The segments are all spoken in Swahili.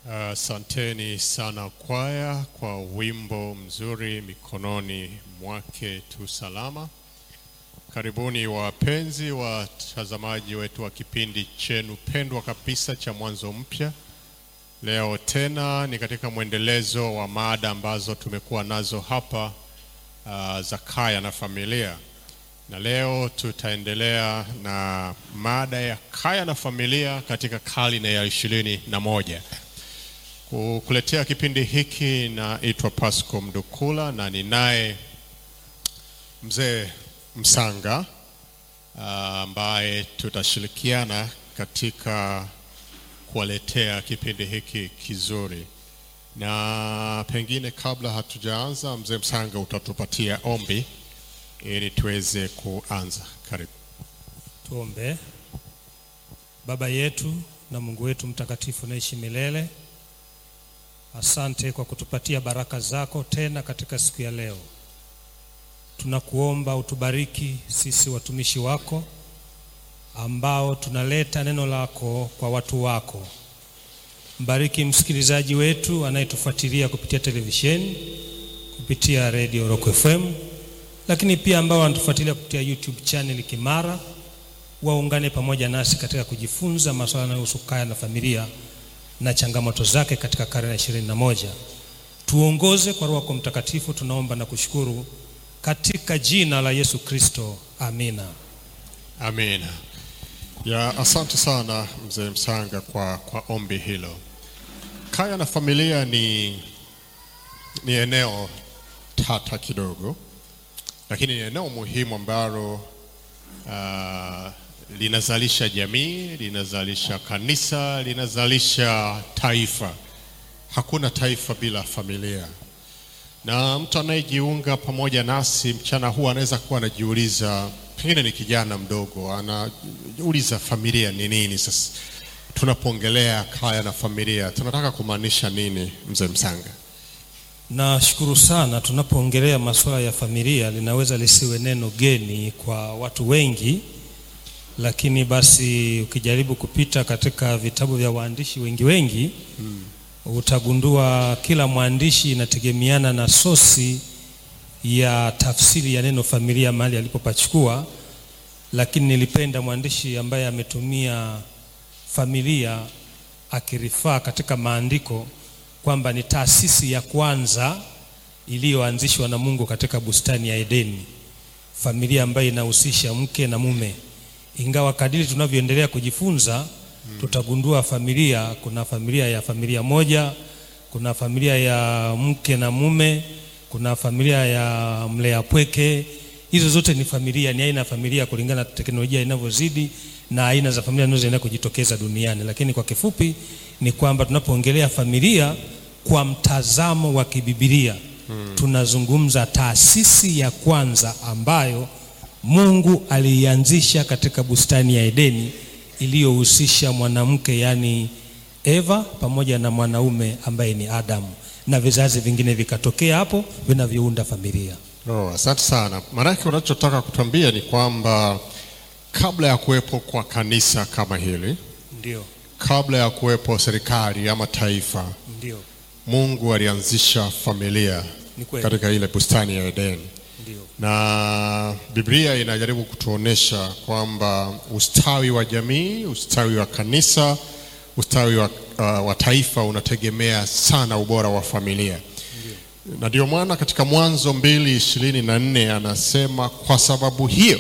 Asanteni sana kwaya kwa wimbo mzuri mikononi mwake tu salama. Karibuni wapenzi watazamaji wetu wa kipindi chenu pendwa kabisa cha Mwanzo Mpya. Leo tena ni katika mwendelezo wa mada ambazo tumekuwa nazo hapa uh, za kaya na familia, na leo tutaendelea na mada ya kaya na familia katika karne ya ishirini na moja. Kukuletea kipindi hiki naitwa Pasco Mdukula na ninaye mzee Msanga ambaye tutashirikiana katika kuwaletea kipindi hiki kizuri, na pengine kabla hatujaanza, mzee Msanga utatupatia ombi ili tuweze kuanza. Karibu. Tuombe. Baba yetu na Mungu wetu mtakatifu naishi milele, asante kwa kutupatia baraka zako tena katika siku ya leo. Tunakuomba utubariki sisi watumishi wako ambao tunaleta neno lako kwa watu wako. Mbariki msikilizaji wetu anayetufuatilia kupitia televisheni, kupitia Radio Rock FM, lakini pia ambao wanatufuatilia kupitia YouTube channel Kimara, waungane pamoja nasi katika kujifunza masuala yanayohusu kaya na familia na changamoto zake katika karne ya ishirini na moja. Tuongoze kwa Roho yako Mtakatifu, tunaomba na kushukuru katika jina la Yesu Kristo, amina. Amina. Ya, asante sana mzee Msanga kwa, kwa ombi hilo. Kaya na familia ni, ni eneo tata kidogo, lakini ni eneo muhimu ambalo uh, linazalisha jamii, linazalisha kanisa, linazalisha taifa. Hakuna taifa bila familia, na mtu anayejiunga pamoja nasi mchana huu anaweza kuwa anajiuliza, pengine ni kijana mdogo, anauliza familia ni nini? Sasa tunapoongelea kaya na familia tunataka kumaanisha nini, mzee Msanga? Nashukuru sana. Tunapoongelea masuala ya familia, linaweza lisiwe neno geni kwa watu wengi, lakini basi ukijaribu kupita katika vitabu vya waandishi wengi wengi hmm, utagundua kila mwandishi inategemeana na sosi ya tafsiri ya neno familia mahali alipopachukua, lakini nilipenda mwandishi ambaye ametumia familia akirifaa katika maandiko kwamba ni taasisi ya kwanza iliyoanzishwa na Mungu katika bustani ya Edeni, familia ambayo inahusisha mke na mume. Ingawa kadiri tunavyoendelea kujifunza hmm, tutagundua familia, kuna familia ya familia moja, kuna familia ya mke na mume, kuna familia ya mlea pweke. Hizo zote ni familia, ni aina ya familia kulingana na teknolojia inavyozidi na aina za familia zinazoendelea kujitokeza duniani. Lakini kwa kifupi ni kwamba tunapoongelea familia kwa mtazamo wa kibibilia hmm, tunazungumza taasisi ya kwanza ambayo Mungu aliianzisha katika bustani ya Edeni iliyohusisha mwanamke yaani Eva pamoja na mwanaume ambaye ni Adamu na vizazi vingine vikatokea hapo vinavyounda familia. Oh, asante sana. Maanake unachotaka kutuambia ni kwamba kabla ya kuwepo kwa kanisa kama hili, Ndio, kabla ya kuwepo serikali ama taifa, ndio, Mungu alianzisha familia ni kweli, katika ile bustani ya Edeni, ndio, na Biblia inajaribu kutuonesha kwamba ustawi wa jamii, ustawi wa kanisa, ustawi wa, uh, wa taifa unategemea sana ubora wa familia na ndio maana katika Mwanzo mbili ishirini na nne anasema kwa sababu hiyo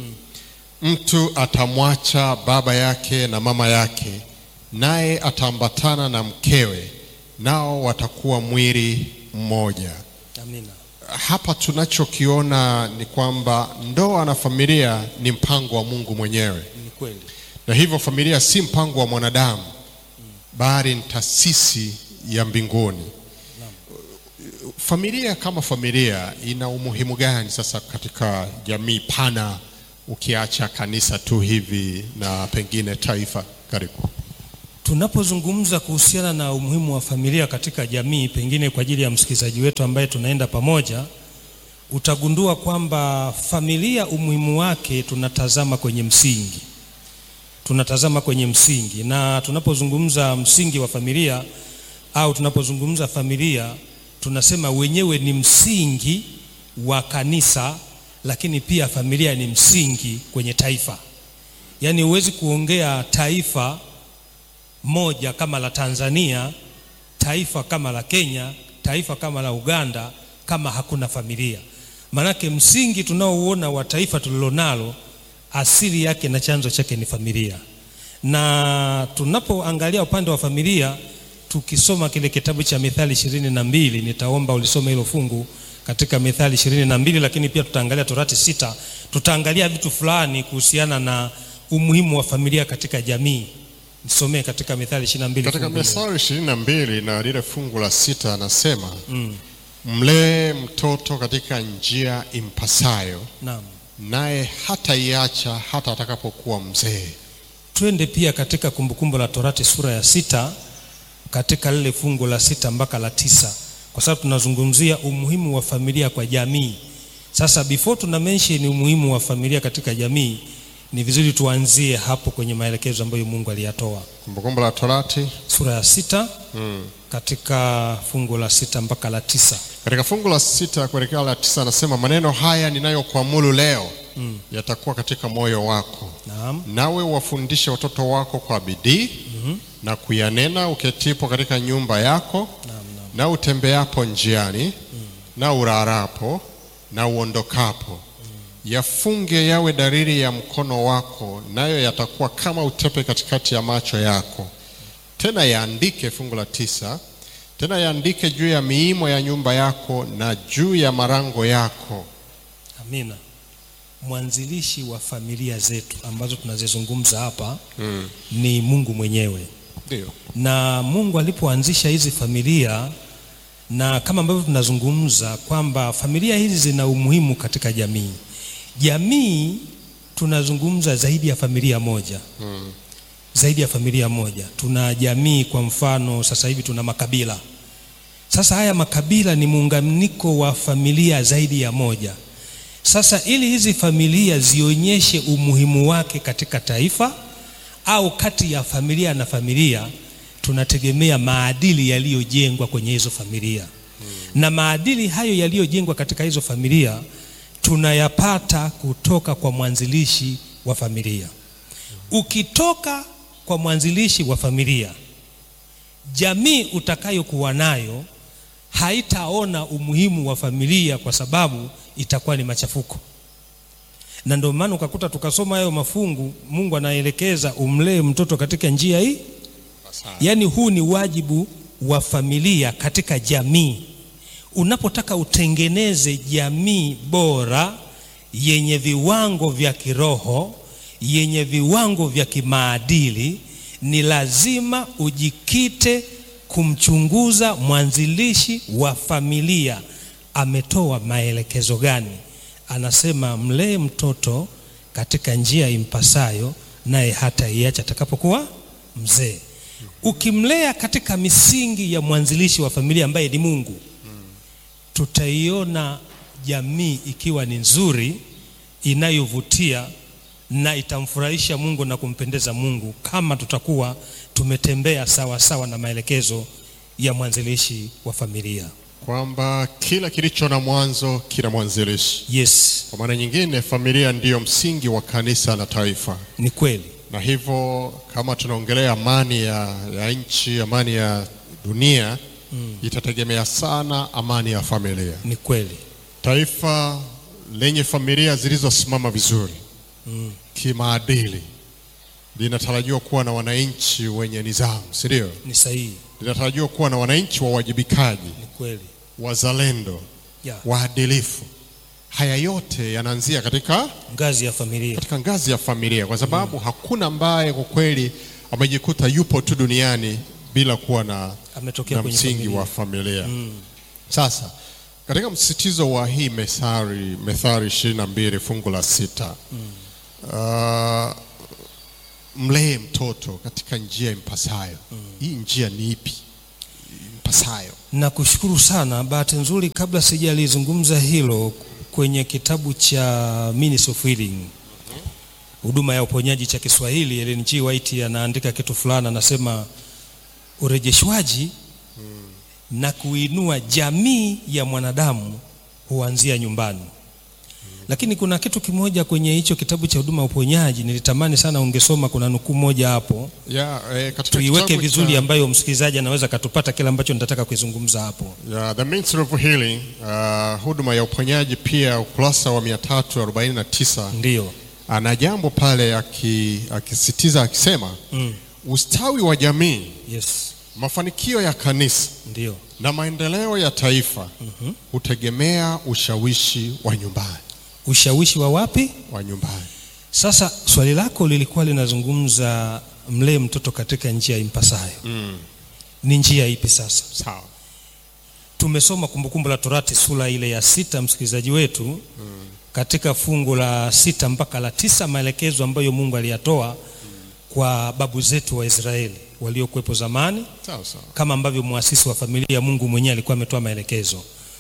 mtu atamwacha baba yake na mama yake, naye ataambatana na mkewe, nao watakuwa mwili mmoja. amina, Hapa tunachokiona ni kwamba ndoa na familia ni mpango wa Mungu mwenyewe, ni kweli, na hivyo familia si mpango wa mwanadamu, bali ni taasisi ya mbinguni. Familia kama familia ina umuhimu gani sasa katika jamii pana, ukiacha kanisa tu hivi na pengine taifa? Karibu. Tunapozungumza kuhusiana na umuhimu wa familia katika jamii, pengine kwa ajili ya msikilizaji wetu ambaye tunaenda pamoja, utagundua kwamba familia umuhimu wake tunatazama kwenye msingi, tunatazama kwenye msingi, na tunapozungumza msingi wa familia au tunapozungumza familia tunasema wenyewe ni msingi wa kanisa, lakini pia familia ni msingi kwenye taifa. Yaani huwezi kuongea taifa moja kama la Tanzania, taifa kama la Kenya, taifa kama la Uganda kama hakuna familia. Manake msingi tunaouona wa taifa tulilonalo asili yake na chanzo chake ni familia. Na tunapoangalia upande wa familia, tukisoma kile kitabu cha Mithali ishirini na mbili, nitaomba ulisome hilo fungu katika Mithali ishirini na mbili, lakini pia tutaangalia Torati sita, tutaangalia vitu fulani kuhusiana na umuhimu wa familia katika jamii. Nisomee katika Mithali ishirini na mbili Katika fungu hilo. Mithali ishirini na mbili na lile fungu la sita anasema mlee mtoto katika njia impasayo, Naam. naye hataiacha hata atakapokuwa mzee. Twende pia katika Kumbukumbu la Torati sura ya sita katika lile fungu la sita mpaka la tisa kwa sababu tunazungumzia umuhimu wa familia kwa jamii. Sasa before tuna mention umuhimu wa familia katika jamii, ni vizuri tuanzie hapo kwenye maelekezo ambayo Mungu aliyatoa. Kumbukumbu la Torati Sura ya sita katika fungu la sita mpaka la tisa. katika fungu la sita kuelekea la tisa anasema maneno haya ninayokuamuru leo yatakuwa katika moyo wako, Naam. nawe wafundishe watoto wako kwa bidii na kuyanena uketipo katika nyumba yako Naam, naam. na utembeapo njiani na urarapo na uondokapo yafunge yawe dalili ya mkono wako, nayo yatakuwa kama utepe katikati ya macho yako. Tena yaandike, fungu la tisa, tena yaandike juu ya miimo ya nyumba yako na juu ya marango yako. Amina. Mwanzilishi wa familia zetu ambazo tunazizungumza hapa ni Mungu mwenyewe. Ndio na Mungu alipoanzisha hizi familia, na kama ambavyo tunazungumza kwamba familia hizi zina umuhimu katika jamii. Jamii tunazungumza zaidi ya familia moja mm. zaidi ya familia moja. Tuna jamii, kwa mfano sasa hivi tuna makabila. Sasa haya makabila ni muunganiko wa familia zaidi ya moja. Sasa ili hizi familia zionyeshe umuhimu wake katika taifa au kati ya familia na familia, tunategemea maadili yaliyojengwa kwenye hizo familia na maadili hayo yaliyojengwa katika hizo familia tunayapata kutoka kwa mwanzilishi wa familia. Ukitoka kwa mwanzilishi wa familia, jamii utakayokuwa nayo haitaona umuhimu wa familia kwa sababu itakuwa ni machafuko. Na ndio maana ukakuta tukasoma hayo mafungu, Mungu anaelekeza umlee mtoto katika njia hii. Yaani huu ni wajibu wa familia katika jamii. Unapotaka utengeneze jamii bora yenye viwango vya kiroho, yenye viwango vya kimaadili, ni lazima ujikite kumchunguza mwanzilishi wa familia. Ametoa maelekezo gani? Anasema mlee mtoto katika njia impasayo, naye hata iacha atakapokuwa mzee. Ukimlea katika misingi ya mwanzilishi wa familia ambaye ni Mungu, tutaiona jamii ikiwa ni nzuri, inayovutia na itamfurahisha Mungu na kumpendeza Mungu, kama tutakuwa tumetembea sawa sawa na maelekezo ya mwanzilishi wa familia. kwamba kila kilicho na mwanzo kina mwanzilishi. Yes, Kwa maana nyingine, familia ndiyo msingi wa kanisa na taifa, ni kweli. na hivyo kama tunaongelea amani ya, ya nchi, amani ya dunia itategemea sana amani ya familia. Ni kweli. Taifa lenye familia zilizosimama vizuri kimaadili linatarajiwa kuwa na wananchi wenye nidhamu, si ndio? Ni sahihi. Linatarajiwa kuwa na wananchi wawajibikaji, Ni kweli. wazalendo, Ya, waadilifu. Haya yote yanaanzia katika ngazi ya familia. katika ngazi ya familia, kwa sababu hakuna ambaye kwa kweli amejikuta yupo tu duniani bila kuwa na, Ametokea na kwenye msingi familia. wa familia. Sasa katika msisitizo wa hii Methali Methali ishirini na mbili fungu la sita uh, mlee mtoto katika njia impasayo. Hii njia ni ipi impasayo? Nakushukuru sana. Bahati nzuri, kabla sijalizungumza hilo, kwenye kitabu cha Ministry of Healing, huduma ya uponyaji cha Kiswahili, Ellen G. White anaandika kitu fulani, anasema urejeshwaji na kuinua jamii ya mwanadamu huanzia nyumbani. Lakini kuna kitu kimoja kwenye hicho kitabu cha huduma ya uponyaji nilitamani sana ungesoma. Kuna nukuu moja hapo, Yeah, eh, katika tuiweke kitabu vizuri, cha- ambayo msikilizaji anaweza akatupata kile ambacho nitataka kuizungumza hapo. Yeah, the Ministry of Healing, uh, huduma ya uponyaji pia ukurasa wa 349 Ndiyo. ana jambo pale aki- akisitiza akisema Mm. ustawi wa jamii, Yes. mafanikio ya kanisa Ndiyo. na maendeleo ya taifa hutegemea ushawishi wa nyumbani Ushawishi wa wapi? wa nyumbani. Sasa swali lako lilikuwa linazungumza mlee mtoto katika njia impasayo. Mm. Ni njia ipi sasa? Sawa. Tumesoma Kumbukumbu la Torati sura ile ya sita, msikilizaji wetu, katika fungu la sita mpaka la tisa, maelekezo ambayo Mungu aliyatoa kwa babu zetu wa Israeli waliokuwepo zamani, Sawa sawa. kama ambavyo muasisi wa familia Mungu mwenyewe alikuwa ametoa maelekezo.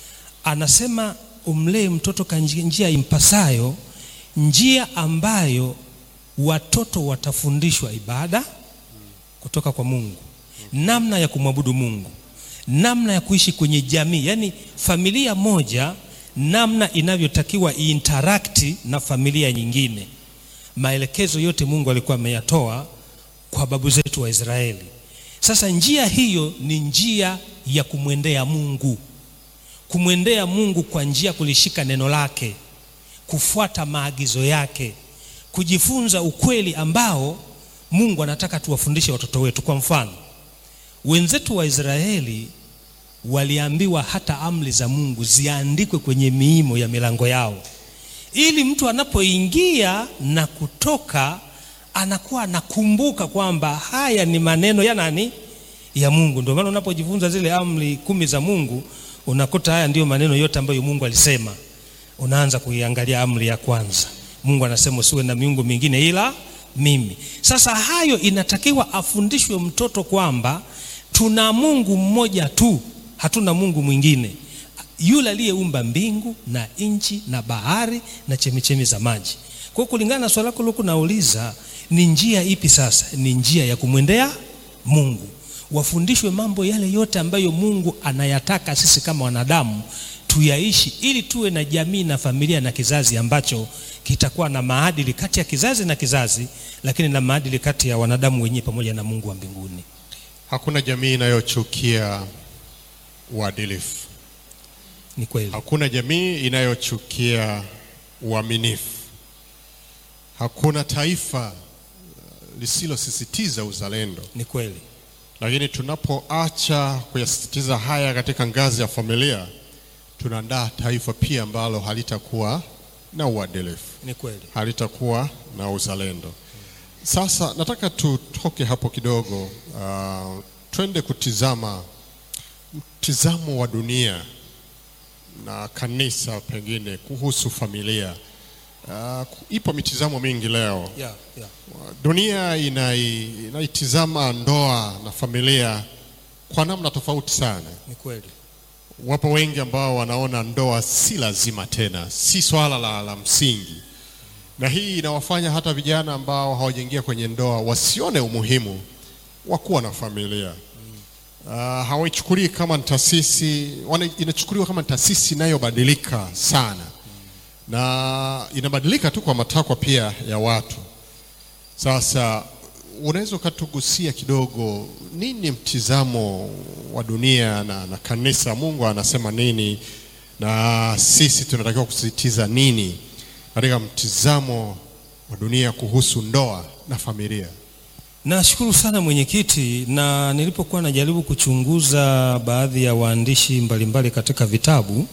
Anasema umlee mtoto kwa nji- njia impasayo, njia ambayo watoto watafundishwa ibada kutoka kwa Mungu, namna ya kumwabudu Mungu, namna ya kuishi kwenye jamii, yaani familia moja, namna inavyotakiwa interact na familia nyingine. Maelekezo yote Mungu alikuwa ameyatoa kwa babu zetu wa Israeli. Sasa njia hiyo ni njia ya kumwendea Mungu, kumwendea Mungu kwa njia ya kulishika neno lake, kufuata maagizo yake, kujifunza ukweli ambao Mungu anataka tuwafundishe watoto wetu. Kwa mfano, wenzetu wa Israeli waliambiwa hata amri za Mungu ziandikwe kwenye miimo ya milango yao, ili mtu anapoingia na kutoka anakuwa anakumbuka kwamba haya ni maneno ya nani? Ya Mungu. Ndio maana unapojifunza zile amri kumi za Mungu unakuta haya ndiyo maneno yote ambayo Mungu alisema. Unaanza kuiangalia amri ya kwanza, Mungu anasema usiwe na miungu mingine ila mimi. Sasa hayo inatakiwa afundishwe mtoto kwamba tuna Mungu mmoja tu, hatuna Mungu mwingine, yule aliyeumba mbingu na nchi na bahari na chemichemi za maji. Kwa hiyo kulingana na swali lako lilokuwa nauliza, ni njia ipi sasa? Ni njia ya kumwendea Mungu, wafundishwe mambo yale yote ambayo Mungu anayataka sisi kama wanadamu tuyaishi, ili tuwe na jamii na familia na kizazi ambacho kitakuwa na maadili kati ya kizazi na kizazi, lakini na maadili kati ya wanadamu wenyewe pamoja na Mungu wa mbinguni. Hakuna jamii inayochukia uadilifu. Ni kweli, Hakuna jamii inayochukia uaminifu. Hakuna taifa uh, lisilosisitiza uzalendo. ni kweli, Lakini tunapoacha kuyasisitiza haya katika ngazi ya familia, tunaandaa taifa pia ambalo halitakuwa na uadilifu, ni kweli. halitakuwa na uzalendo. Sasa nataka tutoke hapo kidogo, uh, twende kutizama mtizamo wa dunia na kanisa pengine kuhusu familia. Uh, ipo mitizamo mingi leo. Yeah, yeah. Dunia inai, inaitizama ndoa na familia kwa namna tofauti sana. Ni kweli, Wapo wengi ambao wanaona ndoa si lazima tena, si swala la, la msingi, na hii inawafanya hata vijana ambao hawajaingia kwenye ndoa wasione umuhimu wa kuwa na familia. Uh, hawaichukulii kama ni taasisi, wana- inachukuliwa kama ni taasisi inayobadilika sana na inabadilika tu kwa matakwa pia ya watu. Sasa unaweza ukatugusia kidogo, nini mtizamo wa dunia na, na kanisa? Mungu anasema nini na sisi tunatakiwa kusisitiza nini katika mtizamo wa dunia kuhusu ndoa na familia? Nashukuru sana mwenyekiti, na nilipokuwa najaribu kuchunguza baadhi ya waandishi mbalimbali katika vitabu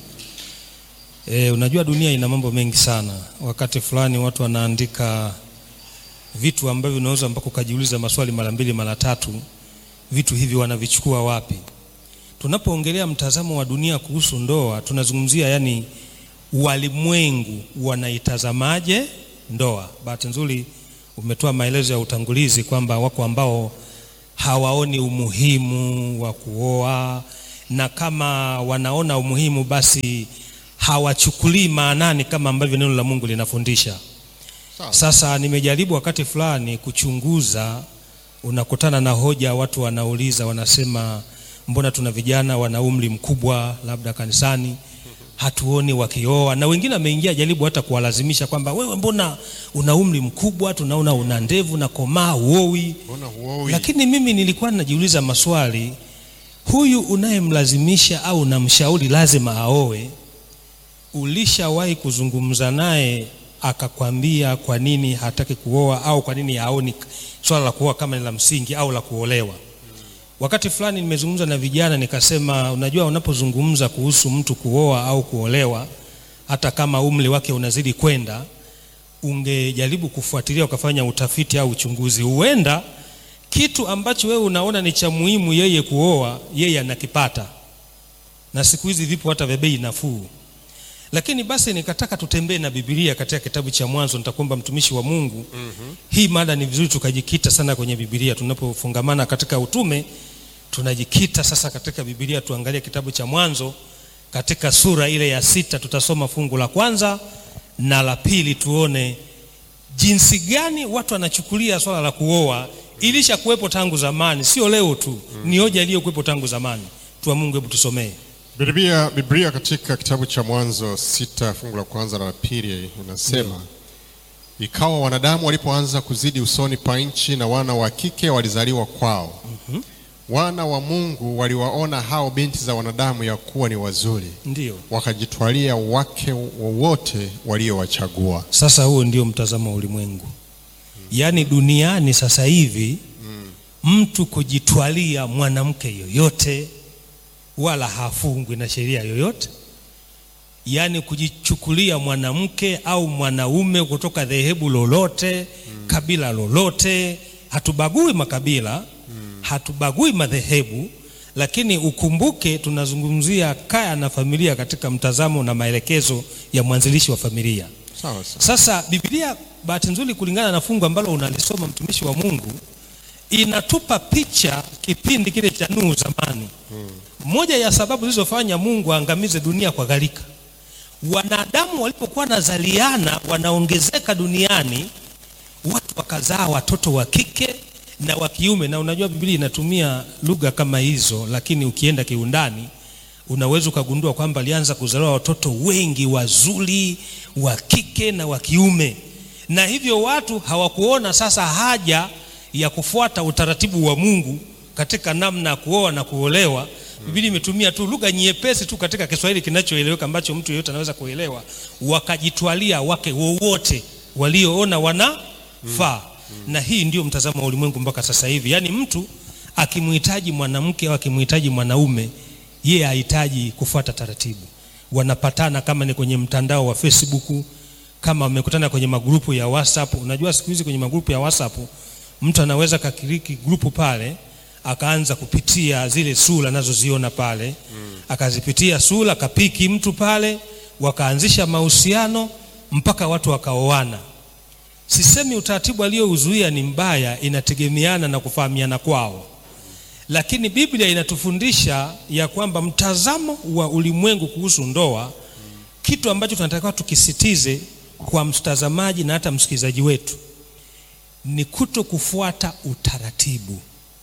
e, unajua dunia ina mambo mengi sana. Wakati fulani watu wanaandika vitu ambavyo unaweza mpaka ukajiuliza maswali mara mbili mara tatu, vitu hivi wanavichukua wapi? Tunapoongelea mtazamo wa dunia kuhusu ndoa, tunazungumzia yani walimwengu wanaitazamaje ndoa. Bahati nzuri umetoa maelezo ya utangulizi kwamba wako ambao hawaoni umuhimu wa kuoa, na kama wanaona umuhimu basi hawachukulii maanani kama ambavyo neno la Mungu linafundisha. Sawa. Sasa nimejaribu wakati fulani kuchunguza, unakutana na hoja, watu wanauliza, wanasema mbona tuna vijana wana umri mkubwa labda kanisani hatuoni wakioa, na wengine wameingia jaribu hata kuwalazimisha kwamba wewe, mbona una umri mkubwa, tunaona una ndevu na komaa, uowi. Mbona huoi? Lakini mimi nilikuwa najiuliza maswali, huyu unayemlazimisha au unamshauri lazima aoe, ulishawahi kuzungumza naye akakwambia kwa nini hataki kuoa au kwa nini haoni swala la kuoa kama ni la msingi au la kuolewa? Wakati fulani nimezungumza na vijana nikasema, unajua, unapozungumza kuhusu mtu kuoa au kuolewa, hata kama umri wake unazidi kwenda, ungejaribu kufuatilia ukafanya utafiti au uchunguzi, huenda kitu ambacho wewe unaona ni cha muhimu yeye kuoa, yeye anakipata, na siku hizi vipo hata vya bei nafuu. Lakini basi nikataka tutembee na Biblia katika kitabu cha Mwanzo. Nitakuomba mtumishi wa Mungu, hii mada ni vizuri tukajikita sana kwenye Biblia tunapofungamana katika utume tunajikita sasa katika Biblia, tuangalie kitabu cha Mwanzo katika sura ile ya sita. Tutasoma fungu la kwanza na la pili, tuone jinsi gani watu wanachukulia swala la kuoa. Ilisha kuwepo tangu zamani, sio leo tu, ni hoja iliyokuwepo tangu zamani. Tua Mungu, hebu tusomee. Biblia, Biblia katika kitabu cha Mwanzo sita fungu la kwanza na la pili inasema ikawa wanadamu walipoanza kuzidi usoni pa nchi na wana wa kike walizaliwa kwao. Wana wa Mungu waliwaona hao binti za wanadamu ya kuwa ni wazuri, Ndiyo, wakajitwalia wake wowote waliowachagua. sasa huo ndio mtazamo wa ulimwengu, yaani duniani sasa hivi mtu kujitwalia mwanamke yoyote wala hafungwi na sheria yoyote, yaani kujichukulia mwanamke au mwanaume kutoka dhehebu lolote kabila lolote. Hatubagui makabila, hatubagui madhehebu, lakini ukumbuke tunazungumzia kaya na familia katika mtazamo na maelekezo ya mwanzilishi wa familia. Sawa sawa. Sasa Biblia bahati nzuri, kulingana na fungu ambalo unalisoma mtumishi wa Mungu, inatupa picha kipindi kile cha Nuhu zamani. Moja ya sababu zilizofanya Mungu aangamize dunia kwa gharika, wanadamu walipokuwa nazaliana wanaongezeka duniani, watu wakazaa watoto wa kike na wa kiume. Na unajua Biblia inatumia lugha kama hizo, lakini ukienda kiundani unaweza ukagundua kwamba alianza kuzaliwa watoto wengi wazuri wa kike na wa kiume, na hivyo watu hawakuona sasa haja ya kufuata utaratibu wa Mungu katika namna ya kuoa na kuolewa. Biblia imetumia tu lugha nyepesi tu katika Kiswahili kinachoeleweka ambacho mtu yeyote anaweza kuelewa, wakajitwalia wake wowote walioona wanafaa. Na hii ndio mtazamo wa ulimwengu mpaka sasa hivi, yaani mtu akimhitaji mwanamke au akimhitaji mwanaume yeye hahitaji kufuata taratibu. Wanapatana kama ni kwenye mtandao wa Facebook, kama wamekutana kwenye magrupu ya WhatsApp. Unajua siku hizi kwenye magrupu ya WhatsApp mtu anaweza kakiriki grupu pale akaanza kupitia zile sura anazoziona pale akazipitia sura, akapiki mtu pale, wakaanzisha mahusiano mpaka watu wakaoana. Sisemi utaratibu aliyouzuia ni mbaya, inategemeana na kufahamiana kwao lakini Biblia inatufundisha ya kwamba mtazamo wa ulimwengu kuhusu ndoa, kitu ambacho tunatakiwa tukisitize kwa mtazamaji na hata msikilizaji wetu ni kuto kufuata utaratibu,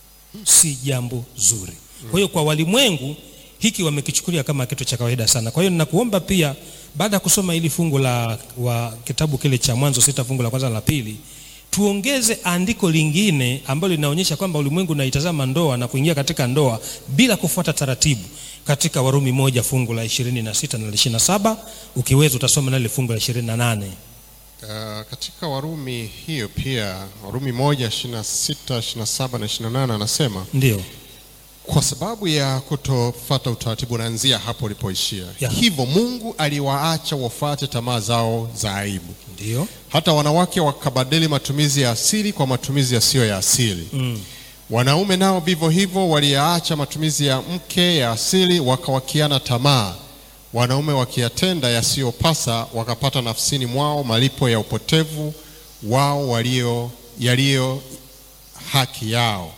si jambo zuri. Kwa hiyo kwa walimwengu hiki wamekichukulia kama kitu cha kawaida sana. Kwa hiyo ninakuomba pia, baada ya kusoma hili fungu la wa kitabu kile cha Mwanzo sita fungu la kwanza na la pili tuongeze andiko lingine ambalo linaonyesha kwamba ulimwengu unaitazama ndoa na kuingia katika ndoa bila kufuata taratibu katika Warumi moja fungu la ishirini na sita na la ishirini na saba ukiweza utasoma nale fungu la ishirini na nane Uh, katika Warumi hiyo pia Warumi moja ishirini na sita ishirini na saba na ishirini na nane anasema ndio kwa sababu ya kutofuata utaratibu, naanzia hapo ulipoishia. Ya. Hivyo Mungu aliwaacha wafuate tamaa zao za aibu, ndio hata wanawake wakabadili matumizi ya asili kwa matumizi yasiyo ya asili. mm. Wanaume nao vivyo hivyo waliyaacha matumizi ya mke ya asili, wakawakiana tamaa. Wanaume wakiyatenda yasiyopasa, wakapata nafsini mwao malipo ya upotevu wao walio yaliyo haki yao.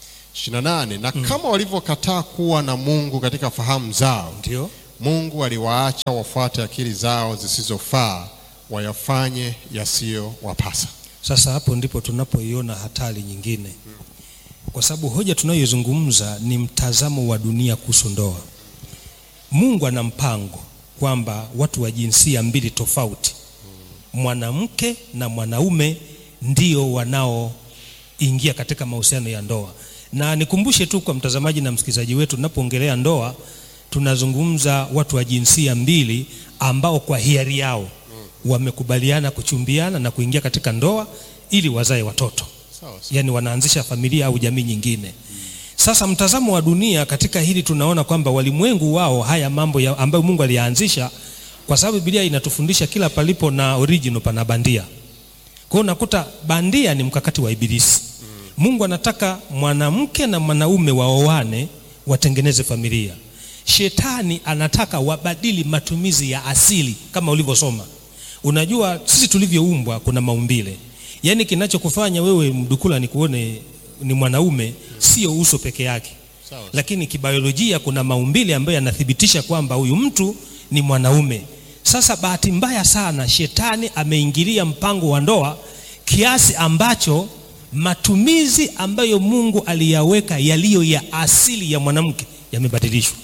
28 na kama walivyokataa kuwa na Mungu katika fahamu zao, ndio Mungu aliwaacha wafuate akili zao zisizofaa, wayafanye yasiyowapasa. Sasa hapo ndipo tunapoiona hatari nyingine. kwa sababu hoja tunayoizungumza ni mtazamo wa dunia kuhusu ndoa. Mungu ana mpango kwamba watu wa jinsia mbili tofauti, mwanamke na mwanaume, ndio wanaoingia katika mahusiano ya ndoa. Na nikumbushe tu kwa mtazamaji na msikilizaji wetu, tunapoongelea ndoa tunazungumza watu wa jinsia mbili ambao kwa hiari yao wamekubaliana kuchumbiana na kuingia katika ndoa ili wazae watoto Sawa sawa. yani wanaanzisha familia au jamii nyingine. Sasa mtazamo wa dunia katika hili tunaona kwamba walimwengu wao haya mambo ya, ambayo Mungu aliyaanzisha, kwa sababu Biblia inatufundisha kila palipo na original pana bandia. Kwa hiyo unakuta bandia ni mkakati wa Ibilisi. Mungu anataka mwanamke na mwanaume waoane, watengeneze familia. Shetani anataka wabadili matumizi ya asili kama ulivyosoma. Unajua sisi tulivyoumbwa kuna maumbile, yaani kinachokufanya wewe mdukula ni kuone ni mwanaume, sio uso peke yake, Sawa. lakini kibiolojia kuna maumbile ambayo yanathibitisha kwamba huyu mtu ni mwanaume. Sasa bahati mbaya sana, shetani ameingilia mpango wa ndoa kiasi ambacho matumizi ambayo Mungu aliyaweka yaliyo ya asili ya mwanamke yamebadilishwa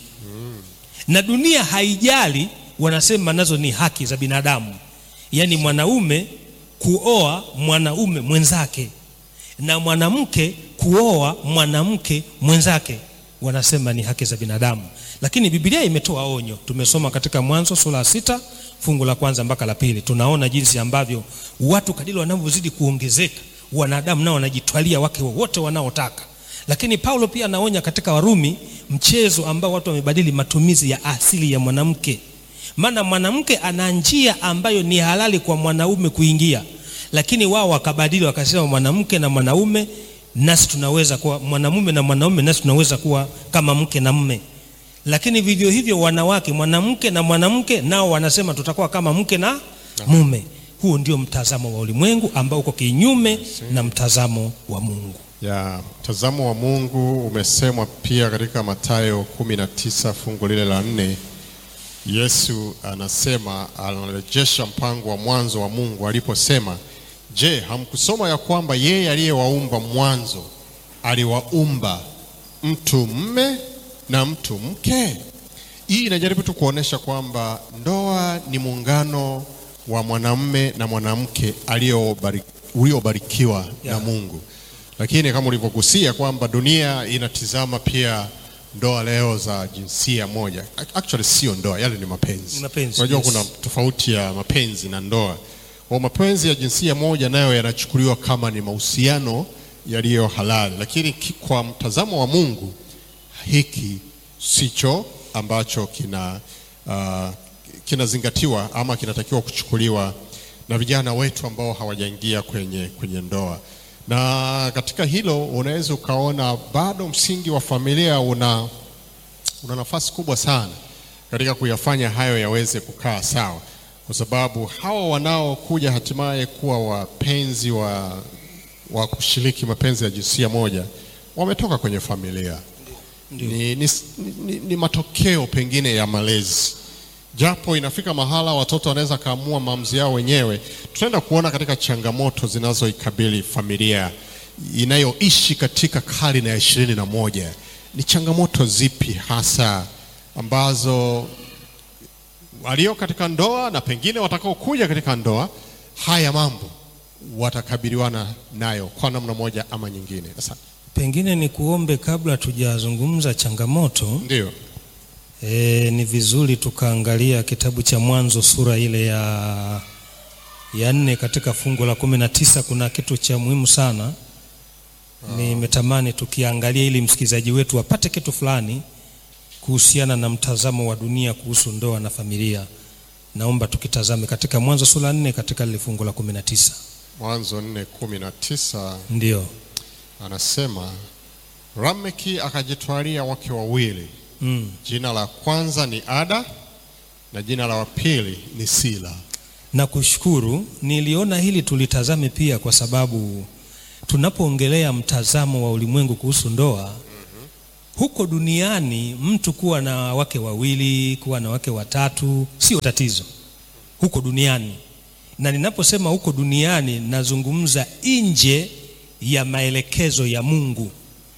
na dunia haijali, wanasema nazo ni haki za binadamu, yaani mwanaume kuoa mwanaume mwenzake na mwanamke kuoa mwanamke mwenzake, wanasema ni haki za binadamu. Lakini Biblia imetoa onyo. Tumesoma katika Mwanzo sura ya sita fungu la kwanza mpaka la pili, tunaona jinsi ambavyo watu kadiri wanavyozidi kuongezeka, wanadamu nao wanajitwalia wake wowote wanaotaka lakini Paulo pia anaonya katika Warumi mchezo ambao watu wamebadili matumizi ya asili ya mwanamke. Maana mwanamke ana njia ambayo ni halali kwa mwanaume kuingia, lakini wao wakabadili wakasema mwanamke na mwanaume nasi tunaweza kuwa mwanamume na mwanaume nasi tunaweza kuwa kama mke na mme. Lakini vivyo hivyo wanawake, mwanamke na mwanamke nao wanasema tutakuwa kama mke na mume. Huo ndio mtazamo wa ulimwengu ambao uko kinyume na mtazamo wa Mungu. ya mtazamo wa Mungu umesemwa pia katika Mathayo 19 fungu lile la nne. Yesu anasema, anarejesha mpango wa mwanzo wa Mungu aliposema, je, hamkusoma ya kwamba yeye aliyewaumba mwanzo aliwaumba mtu mme na mtu mke? Hii inajaribu tu kuonesha kwamba ndoa ni muungano wa mwanamme na mwanamke aliobari- uliobarikiwa Yeah. na Mungu lakini kama ulivyogusia kwamba dunia inatizama pia ndoa leo za jinsia moja. Actually sio ndoa, yale ni mapenzi. Ni mapenzi, Unajua yes. kuna tofauti ya mapenzi na ndoa. Kwa mapenzi ya jinsia moja nayo yanachukuliwa kama ni mahusiano yaliyo halali, lakini ki- kwa mtazamo wa Mungu hiki sicho ambacho kina uh, kinazingatiwa ama kinatakiwa kuchukuliwa na vijana wetu ambao hawajaingia kwenye, kwenye ndoa. Na katika hilo unaweza ukaona bado msingi wa familia una, una nafasi kubwa sana katika kuyafanya hayo yaweze kukaa sawa, kwa sababu hawa wanaokuja hatimaye kuwa wapenzi wa, wa kushiriki mapenzi ya jinsia moja wametoka kwenye familia ni, ni, ni, ni matokeo pengine ya malezi, japo inafika mahala watoto wanaweza kaamua maamuzi yao wenyewe. Tutaenda kuona katika changamoto zinazoikabili familia inayoishi katika karne ya ishirini na moja ni changamoto zipi hasa ambazo walio katika ndoa na pengine watakaokuja katika ndoa, haya mambo watakabiliwana nayo kwa namna moja ama nyingine. Sasa Pengine ni kuombe kabla tujazungumza changamoto ndio e, ni vizuri tukaangalia kitabu cha Mwanzo sura ile ya ya nne katika fungu la kumi na tisa. Kuna kitu cha muhimu sana nimetamani tukiangalia, ili msikilizaji wetu apate kitu fulani kuhusiana na mtazamo wa dunia kuhusu ndoa na familia. Naomba tukitazame katika Mwanzo sura ya nne katika lile fungu la kumi na tisa. Mwanzo nne kumi na tisa Ndio anasema Lameki akajitwalia wake wawili, mm. jina la kwanza ni Ada na jina la pili ni Sila. na kushukuru. Niliona hili tulitazame pia, kwa sababu tunapoongelea mtazamo wa ulimwengu kuhusu ndoa, huko duniani mtu kuwa na wake wawili, kuwa na wake watatu sio tatizo huko duniani, na ninaposema huko duniani nazungumza nje ya maelekezo ya Mungu.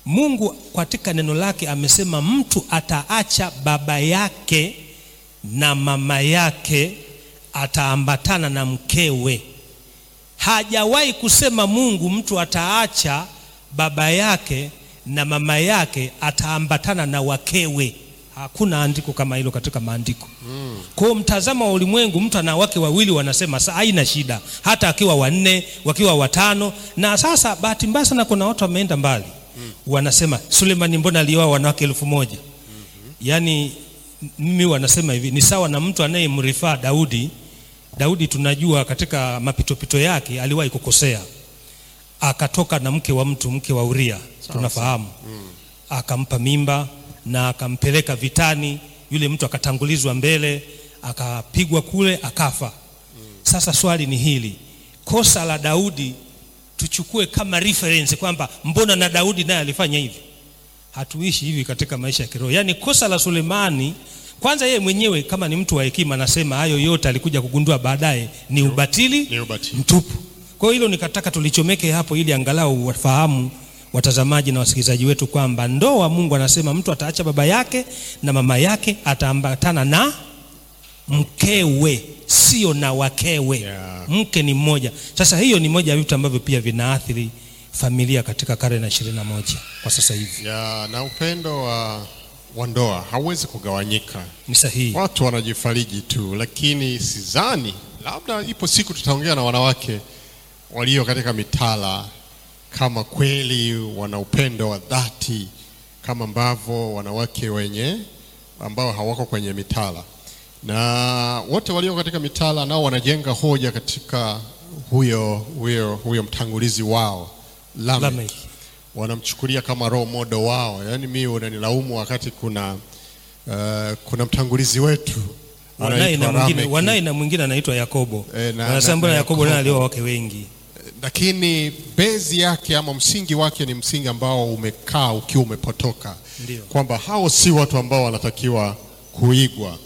Mungu katika neno lake amesema mtu ataacha baba yake na mama yake ataambatana na mkewe. Hajawahi kusema Mungu mtu ataacha baba yake na mama yake ataambatana na wakewe. Hakuna andiko kama hilo katika maandiko. Kwa hiyo mtazamo wa ulimwengu, mtu ana wake wawili, wanasema sa haina shida, hata akiwa wanne, wakiwa watano. Na sasa bahati mbaya sana, kuna watu wameenda mbali, wanasema Sulemani mbona alioa wanawake elfu moja? Yaani mimi wanasema hivi, ni sawa na mtu anayemrifaa Daudi. Daudi tunajua katika mapitopito yake aliwahi kukosea, akatoka na mke wa mtu, mke wa Uria, tunafahamu akampa mimba na akampeleka vitani. Yule mtu akatangulizwa mbele, akapigwa kule, akafa. Sasa swali ni hili, kosa la Daudi tuchukue kama reference kwamba mbona na Daudi naye alifanya hivi? Hatuishi hivi katika maisha ya kiroho. Yaani kosa la Sulemani, kwanza yeye mwenyewe kama ni mtu wa hekima, anasema hayo yote alikuja kugundua baadaye ni ubatili Ni ubatili. mtupu. Kwa hiyo hilo nikataka tulichomeke hapo, ili angalau wafahamu watazamaji na wasikilizaji wetu kwamba ndoa, Mungu anasema mtu ataacha baba yake na mama yake, ataambatana na mkewe, sio na wakewe. Yeah. Mke ni mmoja. Sasa hiyo ni moja ya vitu ambavyo pia vinaathiri familia katika karne ya ishirini na moja kwa sasa hivi. ya na upendo wa, wa ndoa hauwezi kugawanyika. Ni sahihi. Watu wanajifariji tu, lakini sidhani, labda ipo siku tutaongea na wanawake walio katika mitala, kama kweli wana upendo wa dhati kama ambavyo wanawake wenye ambao hawako kwenye mitala, na wote walio katika mitala nao wanajenga hoja katika huyo, huyo, huyo mtangulizi wao Lamek Lamek. wanamchukulia kama role model wao. Yaani mimi unanilaumu wakati kuna uh, kuna mtangulizi wetu Wanaye anaitwa na mwingine, Lameki. wanaye na mwingine anaitwa Yakobo. Eh, na- Wanasema na- mbona na Yakobo naye Yakobo. alioa wake wengi. lakini bezi yake ama msingi wake ni msingi ambao umekaa ukiwa umepotoka, Ndio. kwamba hao si watu ambao wanatakiwa kuigwa,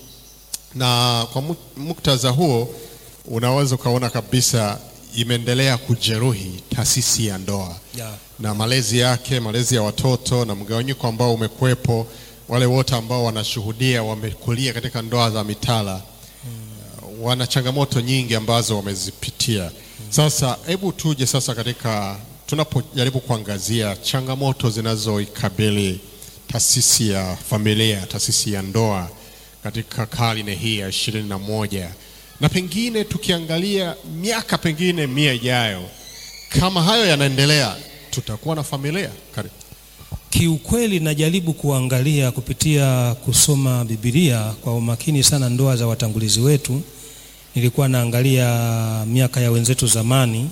na kwa mu- muktadha huo unaweza ukaona kabisa imeendelea kujeruhi taasisi ya ndoa Yeah. na malezi yake, malezi ya watoto na mgawanyiko ambao umekuwepo, wale wote ambao wanashuhudia wamekulia katika ndoa za mitala uh, wana changamoto nyingi ambazo wamezipitia. Sasa hebu tuje sasa katika tunapojaribu kuangazia changamoto zinazoikabili taasisi ya familia, taasisi ya ndoa katika karne hii ya ishirini na moja na pengine tukiangalia miaka pengine mia ijayo, kama hayo yanaendelea, tutakuwa na familia karibu. Kiukweli najaribu kuangalia kupitia kusoma Biblia kwa umakini sana ndoa za watangulizi wetu. Nilikuwa naangalia miaka ya wenzetu zamani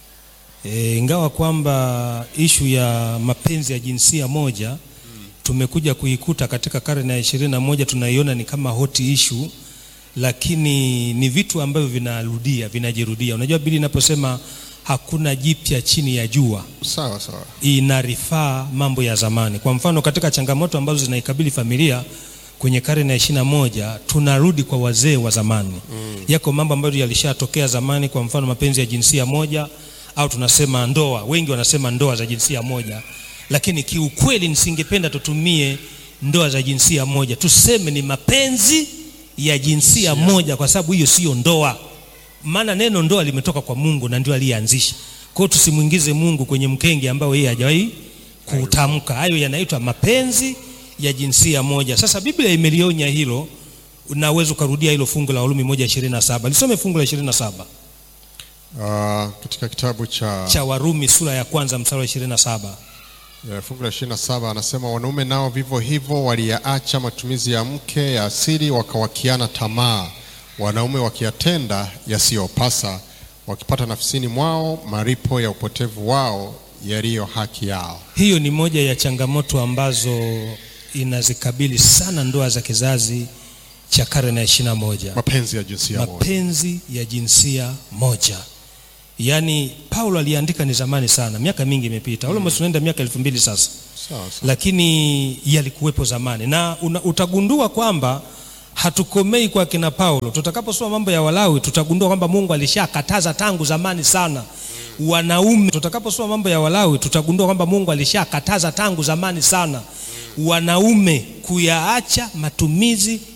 e, ingawa kwamba ishu ya mapenzi ya jinsia moja tumekuja kuikuta katika karne ya ishirini na moja tunaiona ni kama hot issue, lakini ni vitu ambavyo vinarudia vinajirudia. Unajua Biblia inaposema hakuna jipya chini ya jua Sawa sawa. inarifaa mambo ya zamani. Kwa mfano katika changamoto ambazo zinaikabili familia kwenye karne ya ishirini na moja tunarudi kwa wazee wa zamani mm. Yako mambo ambayo yalishatokea zamani, kwa mfano mapenzi ya jinsia moja au tunasema ndoa, wengi wanasema ndoa za jinsia moja, lakini kiukweli nisingependa tutumie ndoa za jinsia moja, tuseme ni mapenzi ya jinsia moja, kwa sababu hiyo sio ndoa maana neno ndoa limetoka kwa Mungu na ndio aliyeanzisha. Kwa hiyo tusimwingize Mungu kwenye mkenge ambao yeye hajawahi kutamka. Hayo yanaitwa mapenzi ya jinsia moja. Sasa Biblia imelionya hilo, unaweza ukarudia hilo fungu la Warumi moja ishirini na saba. Lisome fungu la ishirini na saba Uh, katika kitabu cha, cha Warumi sura ya kwanza mstari wa ishirini na saba. ya fungu la 27 anasema wanaume nao vivyo hivyo waliyaacha matumizi ya mke ya asili wakawakiana tamaa, wanaume wakiyatenda yasiyopasa, wakipata nafsini mwao maripo ya upotevu wao yaliyo haki yao. Hiyo ni moja ya changamoto ambazo inazikabili sana ndoa za kizazi cha karne ya ishirini na moja. Mapenzi ya jinsia moja. mapenzi ya jinsia moja. Yaani Paulo aliandika ni zamani sana, miaka mingi imepita, almost tunaenda miaka elfu mbili sasa, Sawa sawa. lakini yalikuwepo zamani, na una, utagundua kwamba hatukomei kwa kina Paulo. Tutakaposoma mambo ya Walawi tutagundua kwamba Mungu alishakataza tangu zamani sana wanaume. Tutakaposoma mambo ya Walawi tutagundua kwamba Mungu alishakataza tangu zamani sana wanaume kuyaacha matumizi